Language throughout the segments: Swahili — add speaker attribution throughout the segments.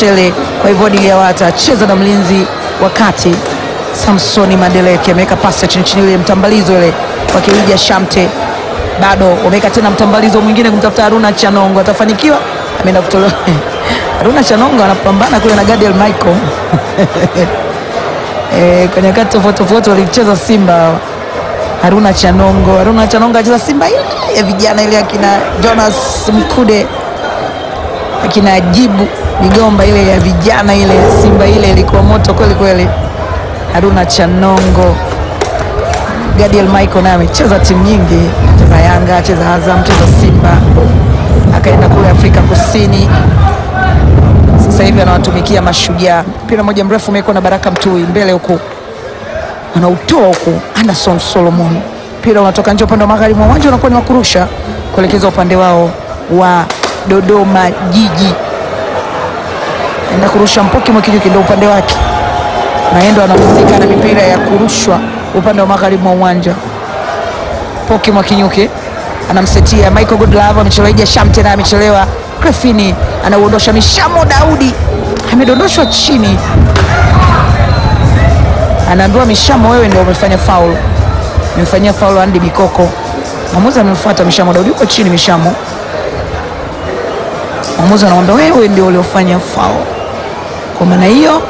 Speaker 1: Mshele kwa hivyo Diliawata acheza na mlinzi wa kati Samsoni Madeleke ameweka pasi ya chini chini, ile mtambalizo ile kwa Kilija Shamte, bado wameweka tena mtambalizo mwingine kumtafuta Haruna Chanongo, atafanikiwa? Ameenda kutolewa Haruna Chanongo anapambana kule na Gadiel Michael e, kwa nyakati tofauti tofauti walicheza Simba. Haruna Chanongo, Haruna Chanongo acheza Simba ile ya vijana ile akina Jonas Mkude akina Jibu Migomba ile ya vijana ile Simba ile ilikuwa moto kweli kweli. Haruna Chanongo, Gadiel Michael naye amecheza timu nyingi, cheza Yanga, cheza Azam, cheza Simba, akaenda kule Afrika Kusini, sasa hivi anawatumikia Mashujaa. Mpira mmoja mrefu umewekwa na Baraka Mtui mbele huku, anautoa huku Anderson Solomon, mpira unatoka nje upande wa magharibi mwa uwanja, unakuwa ni wa kurusha kuelekeza upande wao wa Dodoma Jiji, enda kurusha Mpoki Mwakijuki ndio upande wake naendo anahusika na mipira ya kurushwa upande wa magharibi mwa uwanja. Poki Mwakinyuki anamsetia Michael Goodlove, amechelewa. Ija Shamte naye amechelewa. Grefini anauondosha. Mishamo Daudi amedondoshwa chini, anaambiwa Mishamo, wewe ndio umefanya faul, umemfanyia faul Andy Bikoko. Mwamuzi amemfuata Mishamo Daudi, uko chini Mishamo. Mwamuzi anamwambia wewe ndio uliofanya faul. Kwa maana hiyo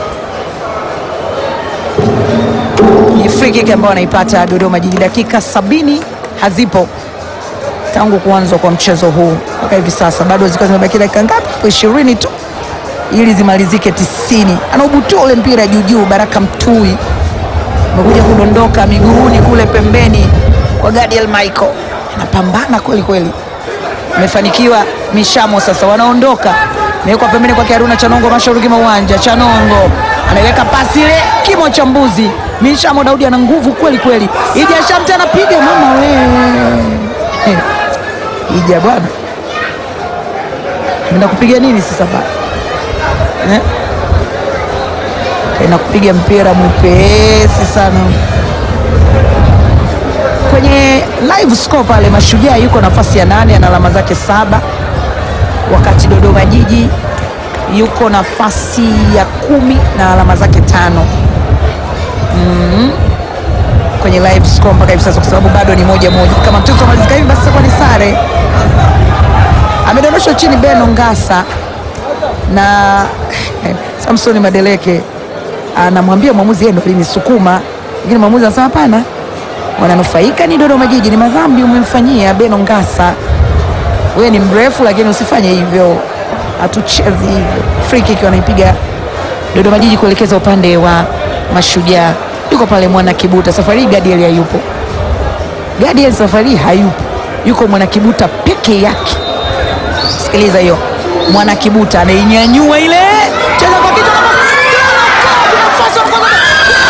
Speaker 1: ni free kick ambayo anaipata Dodoma Jiji. Dakika sabini hazipo tangu kuanza kwa mchezo huu mpaka hivi sasa, bado zilikuwa zimebaki dakika ngapi? ishirini tu ili zimalizike tisini. Anaubutua ule mpira juu juu, Baraka Mtui amekuja kudondoka miguuni kule pembeni kwa Gadiel Michael, anapambana kweli kweli, amefanikiwa. Mishamo sasa wanaondoka, amewekwa pembeni kwake Haruna Chanongo, mashariki mwa uwanja. Chanongo anaiweka pasi ile kimo cha mbuzi. Mishamo Daudi ana nguvu kweli kweli. Ija Shamte anapiga mama we Ija bwana, enda kupiga nini sasa ba eh? Kaenda kupiga mpira mwepesi sana kwenye live score pale. Mashujaa yuko nafasi ya nane ana alama zake saba, wakati Dodoma Jiji yuko nafasi ya kumi na alama zake tano. Mm. Kwenye live score mpaka hivi sasa, kwa sababu bado ni moja moja. Kama mchezo umalizika hivi, basi itakuwa ni sare. Amedondoshwa chini Beno Ngasa na Samsoni Madeleke anamwambia mwamuzi, yeye ndo alinisukuma, lakini mwamuzi anasema hapana, wananufaika ni Dodoma Jiji, ni madhambi umemfanyia Beno Ngasa. Wewe ni mrefu, lakini usifanye hivyo, hatuchezi hivyo. Free kick wanaipiga Dodoma Jiji kuelekeza upande wa Mashujaa. Yuko pale Mwana Kibuta, safari hii Gadiel hayupo. Gadiel safari hii hayupo, yuko Mwana Kibuta peke yake. Sikiliza hiyo, Mwana Kibuta anainyanyua ile cheza kwa kichwa